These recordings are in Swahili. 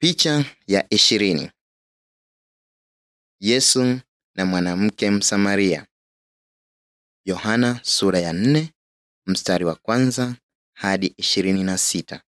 Picha ya ishirini. Yesu na mwanamke Msamaria. Yohana sura ya nne mstari wa kwanza hadi ishirini na sita.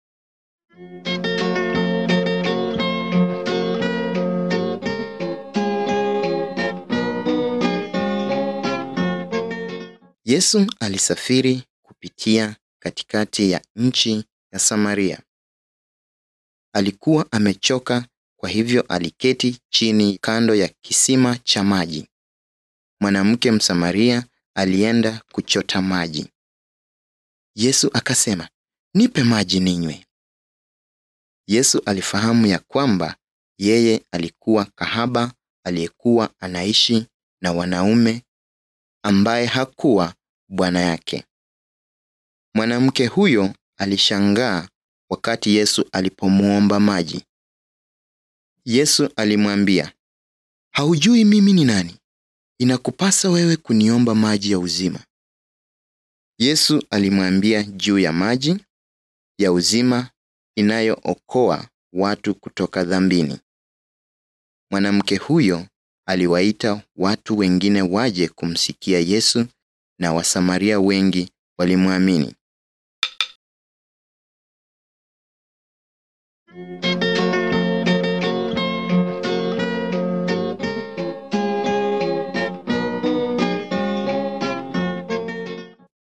Yesu alisafiri kupitia katikati ya nchi ya Samaria. Alikuwa amechoka kwa hivyo aliketi chini kando ya kisima cha maji. Mwanamke Msamaria alienda kuchota maji. Yesu akasema, "Nipe maji ninywe." Yesu alifahamu ya kwamba yeye alikuwa kahaba aliyekuwa anaishi na wanaume ambaye hakuwa bwana yake. Mwanamke huyo alishangaa wakati Yesu alipomwomba maji. Yesu alimwambia, "Haujui mimi ni nani? Inakupasa wewe kuniomba maji ya uzima." Yesu alimwambia juu ya maji ya uzima inayookoa watu kutoka dhambini. Mwanamke huyo aliwaita watu wengine waje kumsikia Yesu na Wasamaria wengi walimwamini.